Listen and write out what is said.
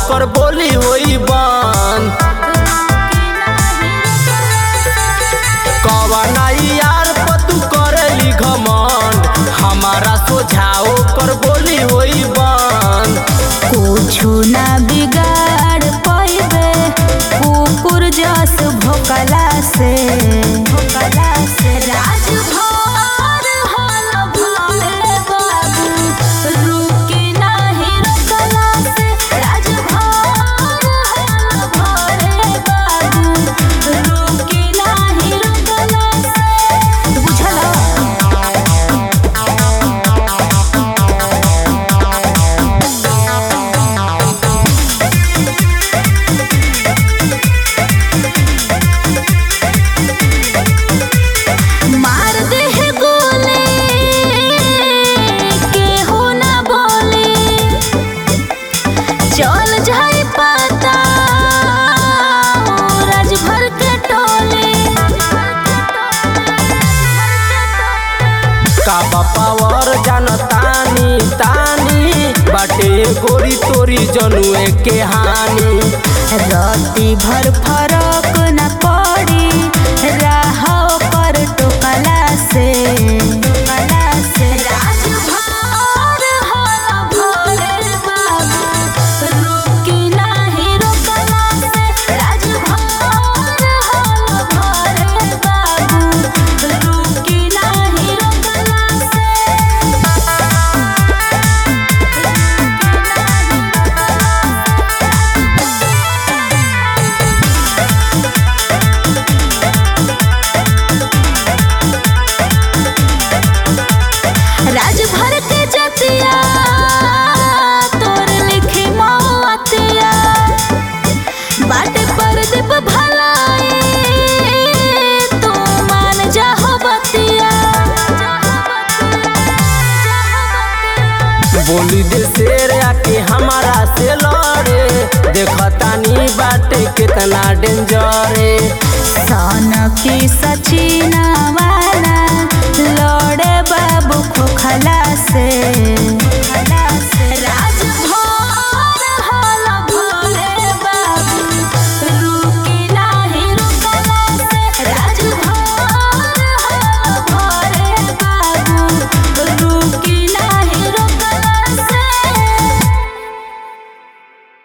ओकर बोली होई बंद कवना यार पतू करेली घमंड हमारा सोझा ओकर बोली होई बंद कुछु ना बिगाड़ पैबे कुकुर जस भोकला से भोकला से राजभर हल भले बाबू रुकी नाही रोकला से राजभर हल भले बाबू रुकी नाही रोकला से बुझला मार दे है गोले केहू ना बोले चल जाए पता राजभर के टोले का पावर जानतानी तानी बाटे गोरी तोरी जनुए के हानि राती भर फरक न पड़ी राह पर टोकला से टोकला से राजभर हल भोले बाबू रुकी नाही रोकला से राजभर हल भोले बाबू रुकी नाही रोकला से राजभर के जतिया तोर लिखी मौतिया बाटे पर दीप भलाई तू मान जाहो बतिया बोली दे शेर आके हमारा से लड़े देखतानी बाटे कितना डेंजरे सन की सचिना वाला